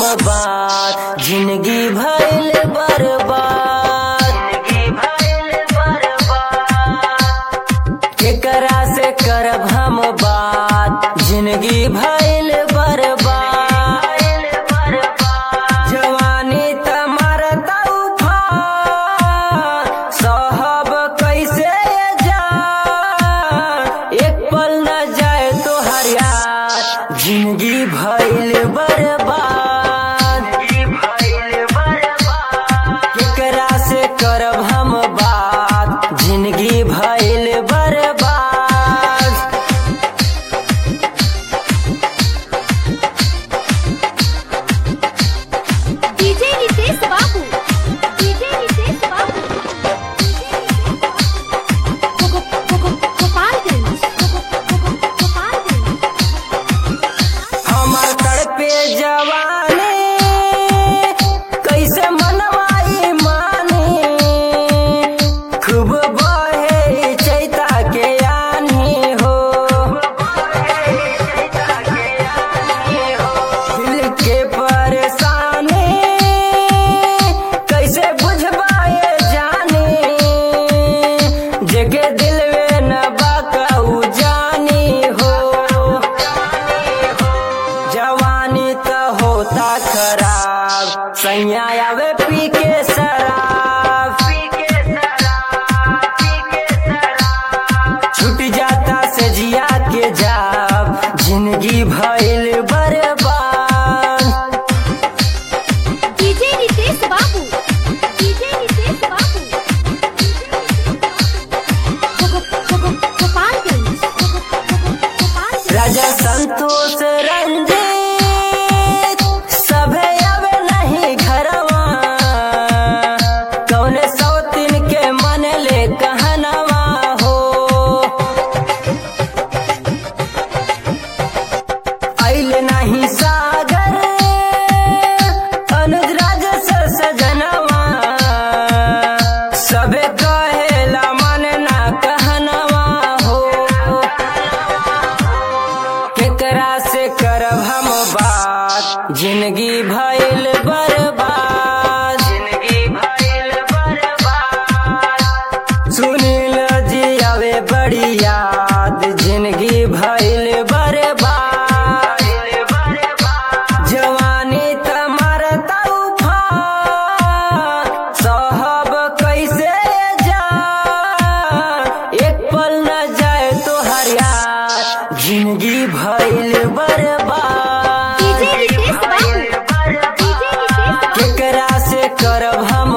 बात जिंदगी भइल बर्बाद जिंदगी भइल बर्बाद केकरा से करब हम बात जिंदगी भइल बर्बाद जवानी तमर तूफान साहब कैसे जा एक पल न जाए तो हरियार जिंदगी भइल बर्बाद केकरा से करब हम बात जिंदगी भइल बर्बाद डीजे नितेश बाबू डीजे नितेश बाबू गोगो गोगो गोपालगंज गोगो गोगो गोपालगंज हमर तड़पे जवानी कैसे मनवाई मानी खूब बहे चैता के आनी हो दिल के परेशानी कैसे बुझबाए जानी जगे दिल में न बाकाऊ जानी हो जवानी तो होता खराब सैया आवे पी के शराब छूट जाता से जिया के जाब जिंदगी भइल बर्बाद डीजे नितेश बाबू डीजे नितेश बाबू गोगो गोगो गोपालगंज गोगो गोगो गोपालगंज राजा संतोष रंजीत सभे अब नहीं घरवा कौने सौतिन के मन ले कहनवा हो आइल नहीं सागर अनुज राज से सजनवा सबे कहेला मन ना कहनवा हो केकरा से करब हम बात जिंदगी भइल बर्बाद जिंदगी भइल बर्बाद सुनील जी आवे बड़ी याद जिंदगी भइल बर्बाद जवानी तमर तूफान साहब कैसे जा एक पल न जाए तो हरियार जिंदगी भइल बर्बाद डीजे नितेश बाबू डीजे नितेश बाबू केकरा से करब हम